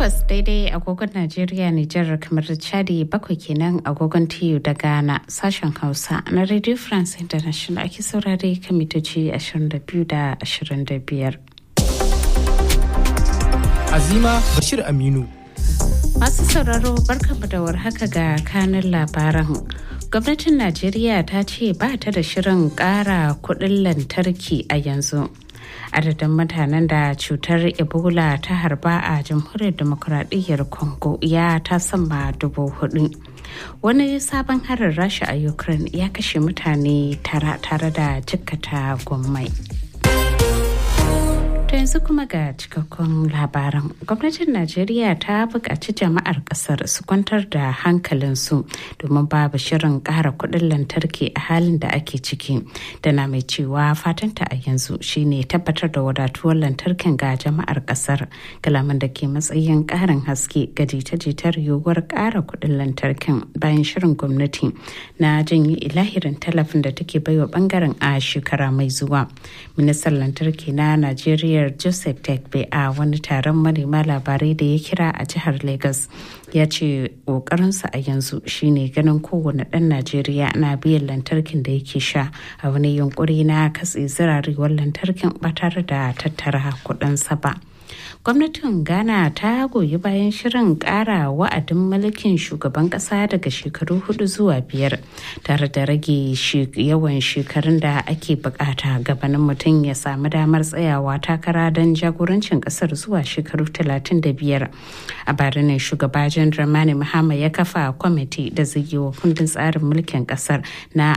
takwas daidai agogon Najeriya Nijar kamar Chadi bakwai kenan agogon TU da Ghana sashen Hausa na Radio France International ake saurare kan mitoci 22 da 25. Azima Bashir Aminu. Masu sauraro barkamu da warhaka ga kanin labaran. Gwamnatin Najeriya ta ce ba ta da shirin ƙara kuɗin lantarki a yanzu. adadin mutanen da cutar ebola ta harba a jamhuriyar demokuraɗiyyar congo ya ta sama dubu hudu wani sabon harin rasha a ukraine ya kashe mutane tara tare da jikkata gwammai To yanzu kuma ga cikakkun labaran. Gwamnatin Najeriya ta buƙaci jama'ar ƙasar su kwantar da hankalinsu domin babu shirin ƙara kuɗin lantarki a halin da ake ciki. Tana mai cewa fatanta a yanzu shine tabbatar da wadatuwar lantarkin ga jama'ar ƙasar. Kalaman da ke matsayin ƙarin haske ga jita-jitar yiwuwar ƙara kuɗin lantarkin bayan shirin gwamnati na janye ilahirin tallafin da take baiwa bangaren a shekara mai zuwa. Ministan lantarki na Najeriya jam'iyyar joseph tekbe a wani taron manema labarai da ya kira a jihar lagos ya ce ƙoƙarinsa a yanzu shine ganin kowane ɗan najeriya na biyan lantarkin da yake sha a wani yunkuri na katse zirarewar lantarkin ba tare da tattara kuɗinsa ba. gwamnatin ghana ta goyi bayan shirin kara wa'adin mulkin shugaban kasa daga shekaru hudu zuwa biyar tare da rage yawan shekarun da ake bukata gabanin mutum ya samu damar tsayawa takara don jagorancin kasar zuwa shekaru 35 a barinin shugaba jan dramani mahama ya kafa kwamiti da zai yi wa kundin tsarin mulkin kasar na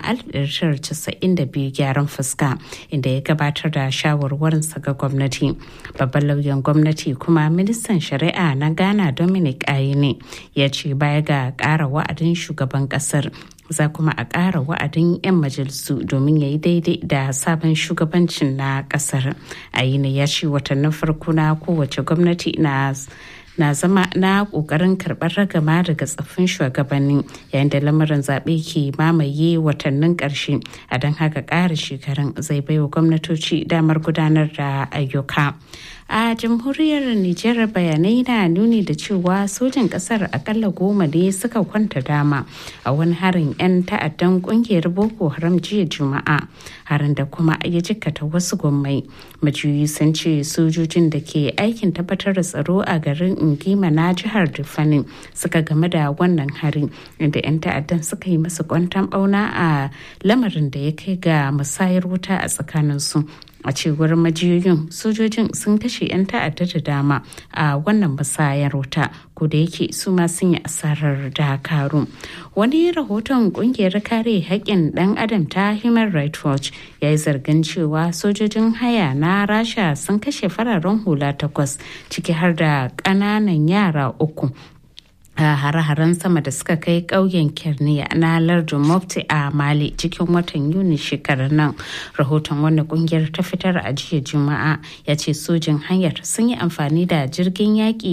1992 gyaran fuska inda ya gabatar da shawarwarinsa ga gwamnati babban lauyan gwamnati kuma ministan shari'a na ghana dominic ayine ya ce baya ga ƙara wa'adin shugaban ƙasar za kuma a ƙara wa'adin 'yan majalisu domin ya yi daidai da sabon shugabancin na ƙasar ayine ya ce watannin farko na kowace gwamnati na na zama na kokarin karbar ragama daga tsaffin shugabanni yayin da lamarin zaɓe ke mamaye watannin ƙarshe a don haka ƙara shekarun zai baiwa gwamnatoci damar gudanar da ayyuka a jamhuriyar nijar bayanai na nuni da cewa sojin kasar akalla goma ne suka kwanta dama a wani harin 'yan ta'addan kungiyar boko haram jiya juma'a harin da kuma ya jikkata wasu gwammai majiyoyi sun ce sojojin da ke aikin tabbatar da tsaro a garin ingima na jihar rifani suka game da wannan harin inda 'yan ta'addan suka yi masa kwantan bauna a lamarin da ya kai ga musayar wuta a tsakaninsu a cewar majiyoyin sojojin sun kashe 'yan ta'adda da dama a wannan musayar wuta ko da yake su ma sun yi asarar dakaru wani rahoton kungiyar kare haƙƙin ɗan adam ta human rights watch ya yi zargin cewa sojojin haya na rasha sun kashe fararen hula takwas ciki har da ƙananan yara uku a hare-haren sama da suka kai ƙauyen kerniya na lardin mofti a mali cikin watan yuni shekarar nan rahoton wanda kungiyar ta fitar a jiya juma'a ya ce sojin hanyar sun yi amfani da jirgin yaƙi